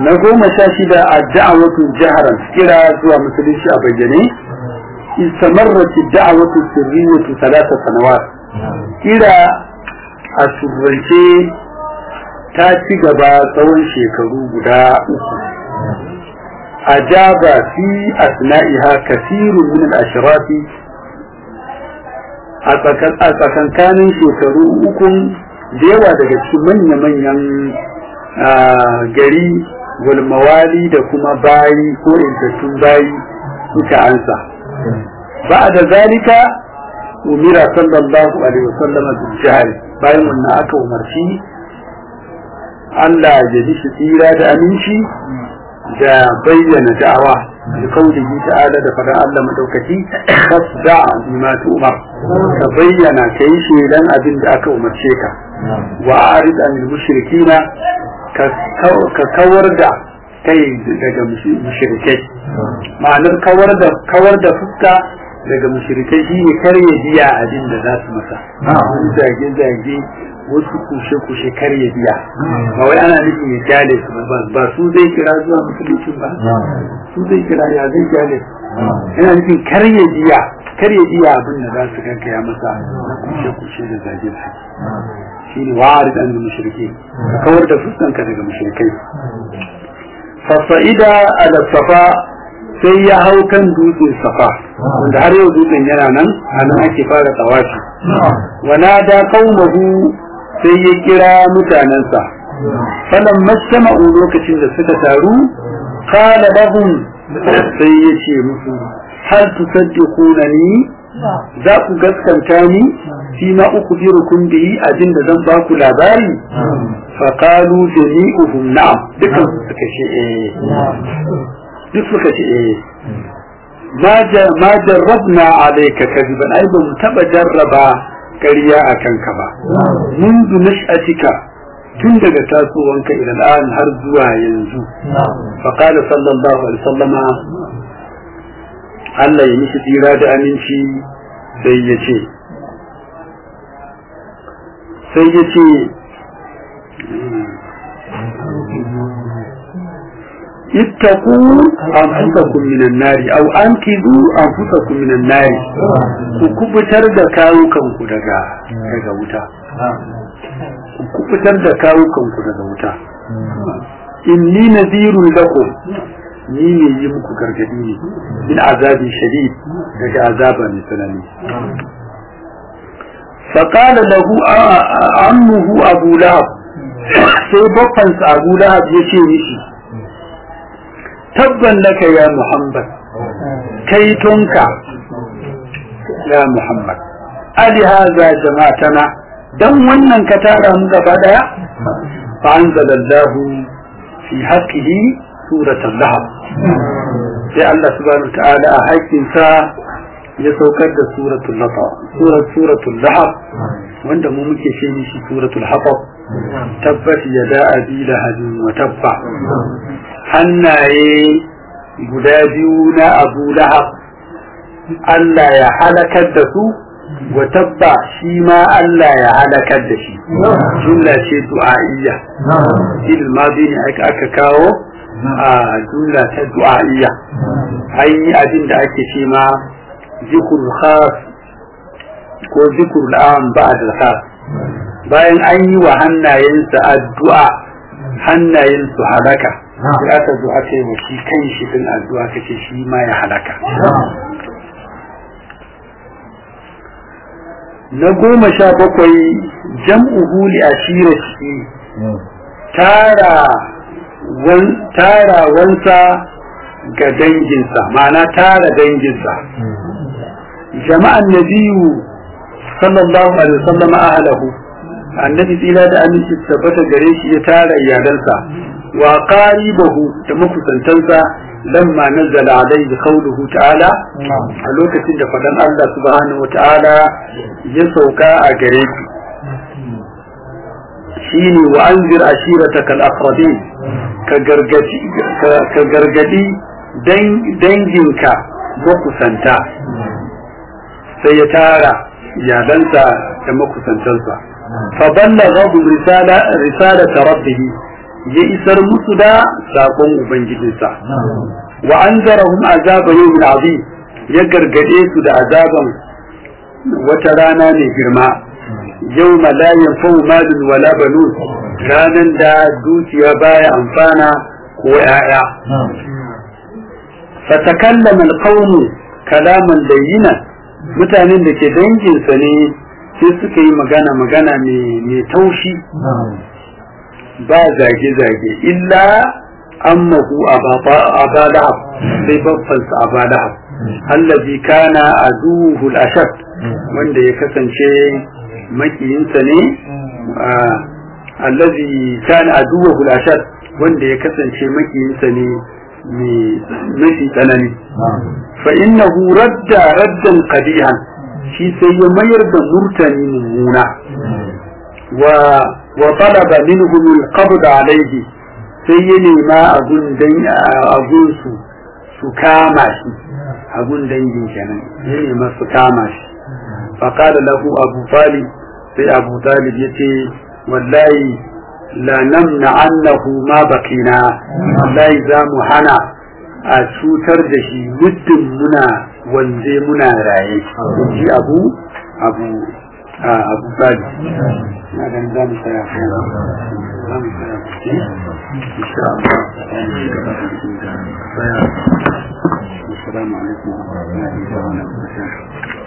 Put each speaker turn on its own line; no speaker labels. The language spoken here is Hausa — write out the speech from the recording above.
na goma sha shida a da'awatu jaharan kira zuwa musulunci a bayyane istamarrat da'awatu sirriyatu talata sanawat kira a surrance ta ci gaba tsawon shekaru guda uku ajaba fi asna'iha kasirun min al-ashrafi a tsakankanin shekaru ukun da yawa daga cikin manya-manyan gari walmawali da kuma bayi ko intattun bayi suka ansa ba da zalika umira sallallahu alaihi wasallam bil jahl bayan wannan aka umarci Allah ya ji shi tsira da aminci da bayyana da'awa da kaulihi ta'ala da faɗan Allah madaukaki fasda bima tu'mar ka bayyana kai shelan abin da aka umarce ka wa arid anil mushrikina ka kawar da kai daga mushrikai ma'anar kawar da kawar da fuska daga mushrikai shi ne karye biya abin da za su masa wani zage zage wasu kushe kushe karye biya ba wai ana nufin ya kyale su ba su zai kira zuwa musulunci ba su zai kira ya zai kyale su yana nufin karye biya karye biya abin da za su gaggaya masa kushe kushe da zage su shine wa'arid an mushriki ka kawar da fuskanka daga mushrikai fasa'ida ala safa sai ya hau kan dutsen safa wanda har yau dutsen yana nan a nan ake fara tawafi wana da qaumahu sai ya kira mutanensa falan mashama'u lokacin da suka taru qala lahum sai ya ce musu hal tusaddiqunani za ku gaskanta ni fi ma uku birukun bihi abin da zan ba ku labari fa qalu jami'uhum na'am dukan su suka ce eh duk suka ce eh ma ma jarrabna alayka kadiban ai ban taba jarraba ƙarya a kanka ba mundu nash'atika tun daga tasowanka ila al'an har zuwa yanzu fa qala sallallahu alaihi wasallama Allah ya mishi tsira da aminci sai ya ce sai ya ce ittaku anfusakum minan nari aw ankidu anfusakum minan nari ku kubutar da kawukanku daga daga wuta ku kubutar da kawukanku daga wuta inni nadhirun lakum ni ne yi muku gargadi ne min azabi shadid daga azaba mai tsanani فقال له عمه أبو لهب sai bakwansa Abu Lahab ya ce mishi tabban laka ya Muhammad kai tonka ya Muhammad ali haza jama'atana dan wannan ka tara mu gaba daya fa anzalallahu fi haqqihi suratul lahab sai Allah subhanahu wa ta'ala a haƙƙinsa ya saukar da suratul lahab surat suratul lahab wanda mu muke ce mishi suratul haqab tabbat yada abi lahabin wa tabba hannaye guda biyu na abu lahab Allah ya halakar da su wa tabba shi ma Allah ya halakar da shi jumla ce du'a'iyya il madi ne aka kawo a jumla ta du'a'iyya an yi abin da ake ce ma zikrul khas ko zikrul am ba'd al khas bayan an yi wa hannayensa addu'a hannayen su halaka sai aka zo aka yi wa shi kan shi din addu'a kace shi ma ya halaka na goma sha bakwai jam'uhu li ashirati tara wan tara wansa ga danginsa ma'ana tara danginsa jama'an nabiyu sallallahu alaihi wasallam ahlahu annabi tsira da aminci tabbata gare shi ya tara iyalansa wa qaribahu da makusantansa lamma nazzala alaihi qawluhu ta'ala a lokacin da fadan Allah subhanahu wa ta'ala ya sauka a gare shi shine wa anzir ashiratakal aqrabin ka gargadi ka gargadi danginka makusanta sai ya tara iyalansa da makusantansa fa ballaghahu risala risalata rabbih ya isar musu da sakon ubangijinsa wa anzarahum azaba yawmin azim ya gargade su da azaban wata rana ne girma yawma la yanfa'u malun wala banun ranan da dukiya baya amfana ko ya'ya fatakallama alqawmu kalaman layyina mutanen da ke danginsa ne sai suka yi magana magana mai taushi ba zage-zage illa ammahu abadahab sai babbansa abadahab allazi kana aduhu al-ashad wanda ya kasance makiyinsa ne allazi kana aduhu al-ashad wanda ya kasance makiyinsa ne mafi tsanani fa innahu radda raddan qadihan shi sai ya mayar da murtani mummuna wa wa talaba minhum al-qabd alayhi sai ya nema abun dan abun su su kama shi abun dangin kenan ya nema su kama shi fa qala lahu abu talib sai abu talib yace wallahi la namna annahu ma bakina wallahi za mu hana a cutar da shi muddin muna wanze muna raye ji abu abu abu sadi na ganin za mu tsaya za mu tsaya insha Allah Assalamu alaikum wa rahmatullahi wa barakatuh